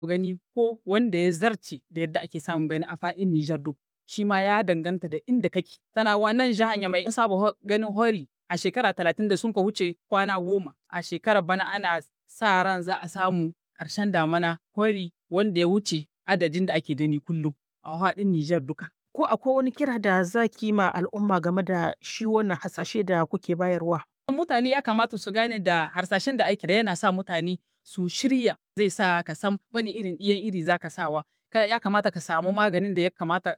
gani ko wanda ya zarce da yadda ake samun bana a faɗin Nijar duk. Shi ma ya danganta da inda kake. Tana wa nan jihar Yamai an saba ganin hori a shekara talatin da sun ka wuce kwana goma. A shekarar bana ana sa ran za a samu ƙarshen damana hori wanda ya wuce adadin da ake gani kullum a faɗin Nijar duka. Ko akwai wani kira da za ki yi ma al'umma game da shi wannan hasashe da kuke bayarwa? Mutane ya kamata su gane da harsashen da ake da yana sa mutane su shirya zai sa ka san wani irin ɗiyan iri za ka sawa. Ya kamata ka samu maganin da ya kamata